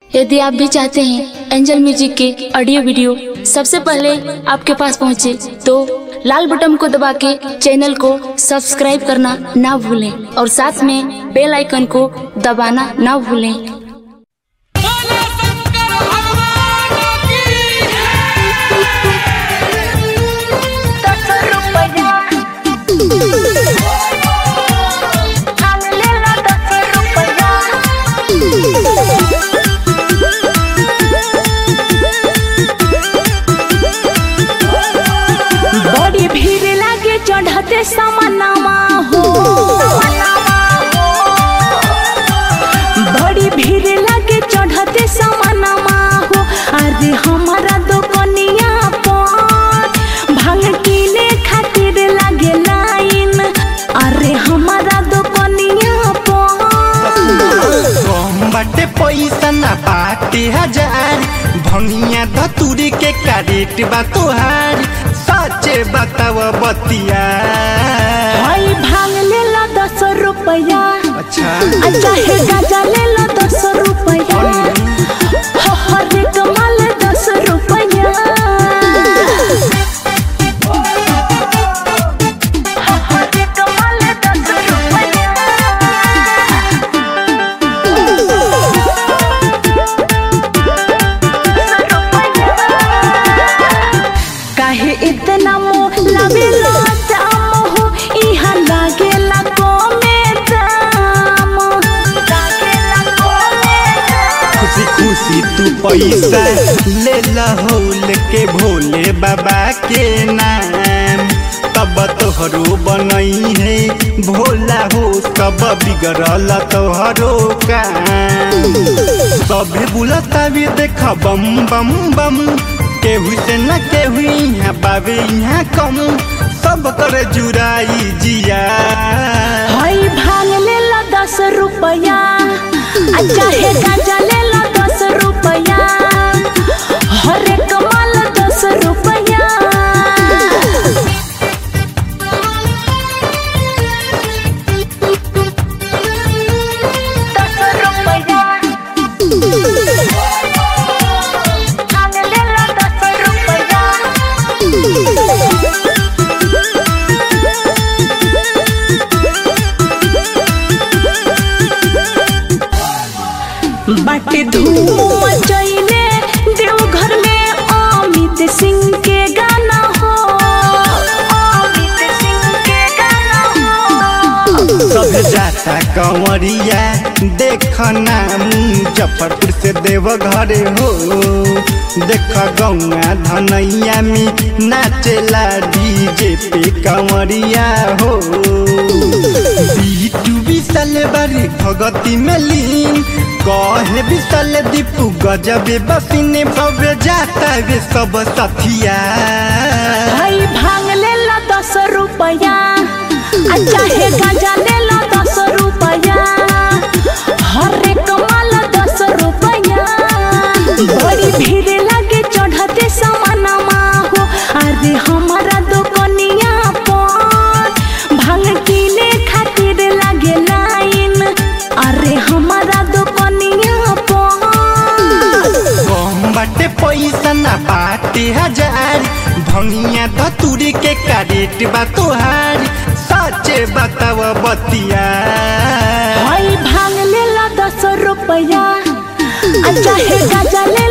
यदि आप भी चाहते हैं एंजल म्यूजिक के ऑडियो वीडियो सबसे पहले आपके पास पहुंचे तो लाल बटन को दबा के चैनल को सब्सक्राइब करना ना भूलें और साथ में बेल आइकन को दबाना ना भूलें बोलो शंकर भगवान की बड़ी भीड़ लागे चढ़ते समनमा हो बड़ी भीड़ लागे चढ़ते समनमा हो अरे हमारा दुकनिया पर भांग किने खातिर लागे लाइन अरे हमारा दुकनिया पर कम बाटे पैसा ना बाटे हजार भंगिया धतुरी के कारेट बा तोहार सचे बताव बतिया भाई भांग ले लो दस रुपया अच्छा अच्छा है गाजा ले लो दस रुपया हो हरे कमाल दस रुपया हो हरे कमाल दस रुपया काहे इतना मोह लबेला दाम हो इहा लागेला कमे दाम लागेला कमे दाम खुशी खुशी तू पैसा ले लहोल के भोले बाबा के नाम तब तोहरो बनई है भोला हो कब बिगड़ल तोहरो काम सभे बुलता भी देख बम बम बम केहू से न केहू यहाँ बाबे यहाँ कम सब कर जुराई जिया हई भांग ले लो दस रुपया अच्छा है गाजा ले लो दस रुपया हरे कमाल दस रुपया दस रुपया भांग ले लो दस रुपया बाटे धूम मचैले देवघर में अमित सिंह के गाना हो अमित सिंह के गाना हो सब जाता कंवरिया देखना मुजफ्फरपुर से देवघर हो देख गौआ धनैया में नाचेला डीजे पे कंवरिया हो बीटू विशाल बारी भगती में लीन कहे विशाल दीपू गजबे बसिने भव्य जाता वे सब सथिया भाई भांग ले लो दस रुपया अच्छा है गाजा ले लो दस रुपया हरे कमाल दस रुपया बड़ी भीड़ लागे चढ़ते समानमा हो अरे हमारा दुकनिया पर भांग किने खातिर लागे लाइन अरे हमारा दुकनिया पर कम बाटे पैसा ना बाटे हजार भंगिया धतुरी के कारेट बा तोहार सचे बताव बतिया भाई भांग ले लो दस रुपया अच्छा है गाजा ले